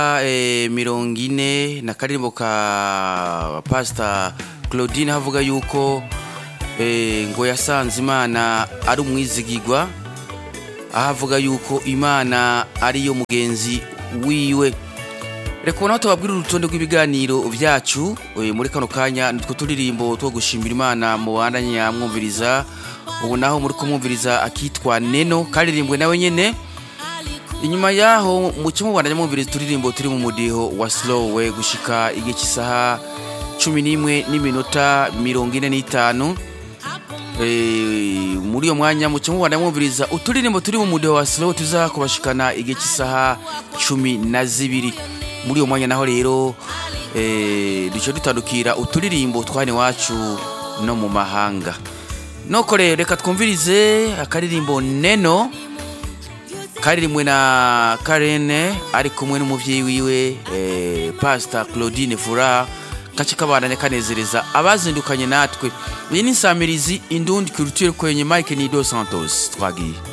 eh, mirongo ine na karirimbo ka pasita claudine havuga yuko eh, ngo yasanze imana ari umwizigirwa aho avuga yuko imana ariyo mugenzi wiwe reka ubona tubabwira urutonde rw'ibiganiro byacu eh, muri kano kanya nitwo turirimbo two gushimira imana mu bandanya mwumviriza ubu naho muri kumwumviriza akitwa neno karirimbwe nawe nyene inyuma yaho muce mubandanya mwumviriza uturirimbo turi mu mudiho wa slowe gushika igihe cy'isaha cumi n'imwe n'iminota mirongo ine n'itanu Eh, muri iyo mwanya muce mubandanya mwumviriza uturirimbo turi mu mudiho wa slowe tuza kubashikana igihe cy'isaha cumi na zibiri muri uwo mwanya naho rero eh, duce dutandukira uturirimbo twane iwacu no mu mahanga noko rero reka twumvirize akaririmbo neno karirimbwe na karene ari kumwe n'umubyeyi wiwe eh, pasita claudine fura gace kabandanya kanezereza abazindukanye natwe iyi ni insamirizi indundi kirutire kwenye mike nido santos twagiye